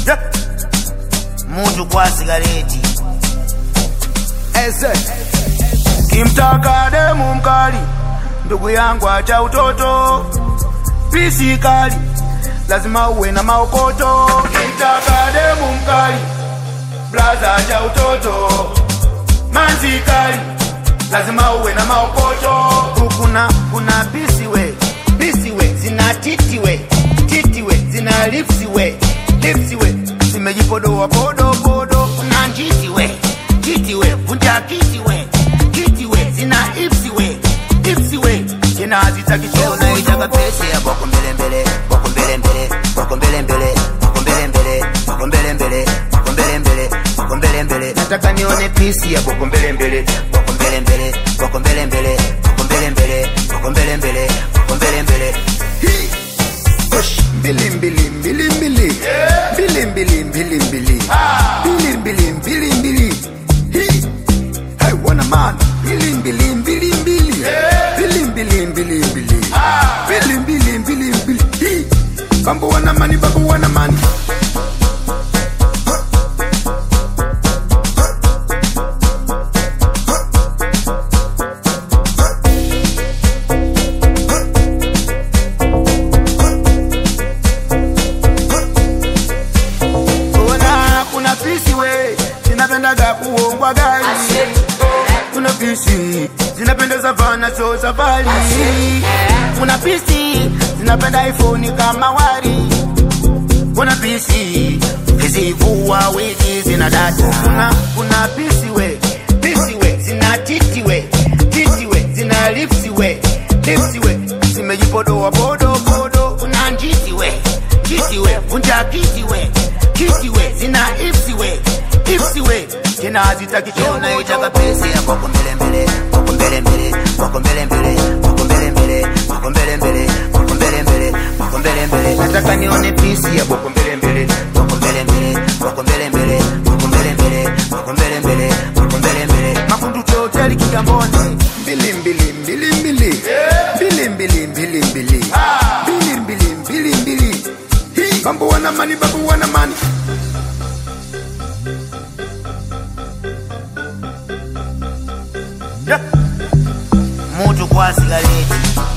Yeah. Mutu kwa sigareti Eze. kimtaka demu mkali, ndugu yangu acha utoto, pisi kali lazima uwe na maokoto. Kimtaka demu mkali, blaza acha utoto, manzi kali lazima uwe na maokoto. Kuna kuna pisi we pisi we zina titi we titi we zina lipsi we lipsi we zimejipodoa podo podo. Kuna njiti we njiti we vunja kiti we kiti we zina ipsi we ipsi we tena hazitaki choo Unaitaka pesi ya boko mbele mbele, boko mbele mbele, boko mbele mbele, boko mbele mbele, boko mbele mbele, boko mbele mbele, boko mbele mbele. nataka nione pisi ya boko mbele mbele Boko mbele mbele, boko mbele mbele, boko mbele mbele, boko mbele mbele, boko mbele mbele. Hii. Push. mbili mbili mbili mbili mbili mbili mbili mbili mbili mbili mbili mbili Hii. Hey, wana man mbili mbili mbili mbili mbili mbili mbili mbili mbili mbili mbili mbili Hii. bambo wana mani bambo wana mani Ona kuna pisi we zinapendaga kuongwa gari, kuna pisi zinapendeza vana so safari, kuna pisi zinapenda iPhone kama wari, kuna pisi zivua wigi zina data, kuna kuna pisi we pisi we zina titi we titi we zina lipsi we lipsi we zimejipodoa podo podo, kuna njiti we njiti we vunja kiti we kiti we zina ipsi we ipsi we tena hazitaki choo Unaitaka pesi ya boko mbele mbele, boko mbele mbele, boko mbele mbele, boko mbele mbele, boko mbele mbele, boko mbele mbele, boko mbele mbele. nataka nione pisi ya boko mbele mbele Boko mbele mbele, boko mbele mbele, boko mbele mbele, boko mbele mbele, boko mbele mbele. makundu choteli kigamboni mbili mbili mbili mbili mbili mbili mbili mbili mbili mbili mbili mbili Hii. bambo wana mani bambo wana mani Yeah. Mutu kwa sigareti